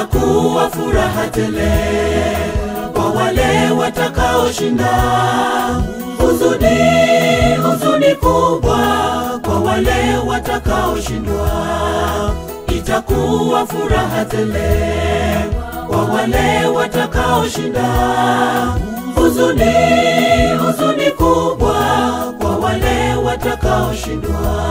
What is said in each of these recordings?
itakuwa furaha tele kwa wale watakaoshinda. Huzuni, huzuni kubwa kwa wale watakaoshindwa. Itakuwa furaha tele kwa wale watakaoshinda. Huzuni, huzuni kubwa kwa wale watakaoshindwa.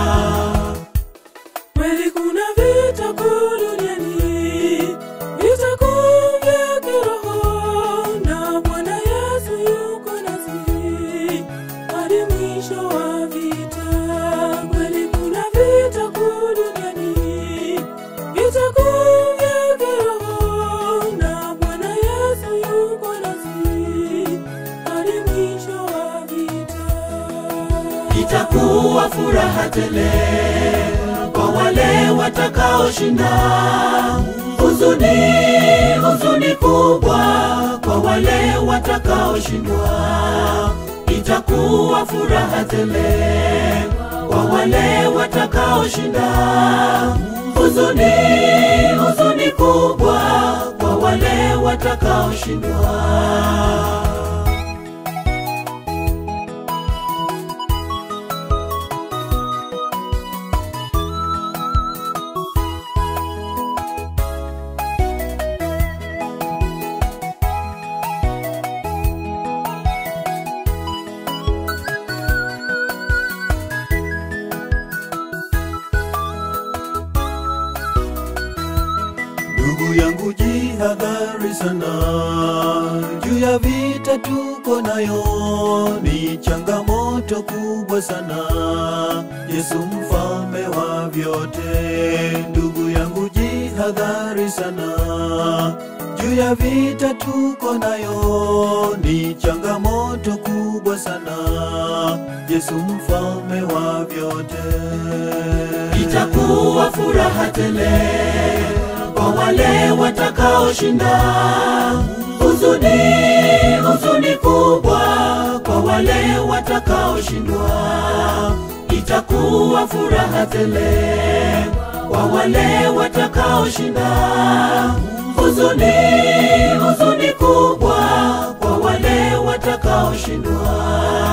Kweli kuna vita kuu duniani, vita kuu vya kiroho, na Bwana Yesu yuko nasi hadi mwisho wa vita. Kweli kuna vita kuu duniani, vita kuu vya kiroho, na Bwana Yesu yuko nasi hadi mwisho wa vita. itakuwa furaha tele kwa wale watakaoshinda. Huzuni, huzuni kubwa kwa wale watakaoshindwa. Itakuwa furaha tele kwa wale watakaoshinda. Huzuni, huzuni kubwa kwa wale watakaoshindwa. Ndugu yangu jihadhari sana juu ya vita tuko nayo, ni changamoto kubwa sana. Yesu mfalme wa vyote, ndugu yangu jihadhari sana juu ya vita tuko nayo, ni changamoto kubwa sana. Yesu mfalme wa vyote, itakuwa furaha tele kwa wale watakaoshinda. Huzuni, huzuni kubwa kwa wale watakaoshindwa. Itakuwa furaha tele kwa wale watakaoshinda. Huzuni, huzuni kubwa kwa wale watakaoshindwa.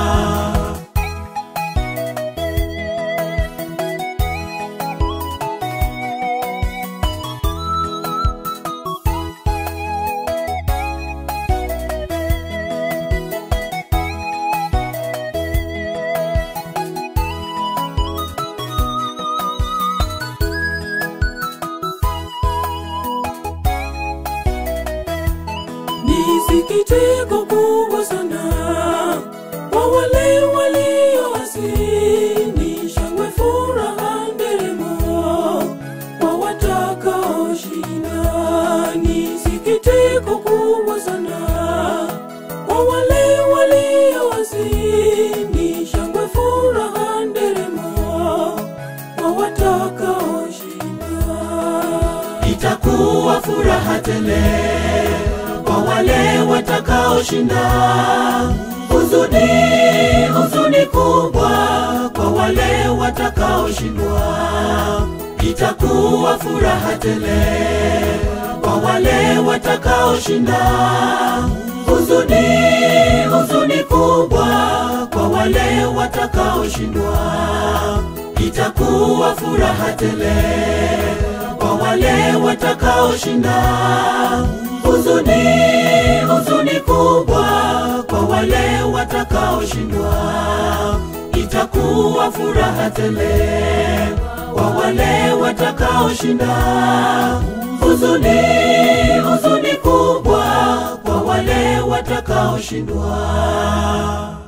Ni sikitiko kubwa sana kwa wale walioasi, ni shangwe, furaha, nderemo kwa watakaoshinda. Ni sikitiko kubwa sana kwa wale walioasi, ni shangwe, furaha, nderemo kwa watakaoshinda. itakuwa furaha tele kwa wale watakaoshinda. Huzuni, huzuni kubwa kwa wale watakaoshindwa. Itakuwa furaha tele kwa wale watakaoshinda. Huzuni, huzuni kubwa kwa wale watakaoshindwa. Itakuwa furaha tele kwa wale watakaoshinda. Huzuni, huzuni kubwa kwa wale watakaoshindwa. Itakuwa furaha tele kwa wale watakaoshinda. Huzuni, huzuni kubwa kwa wale watakaoshindwa.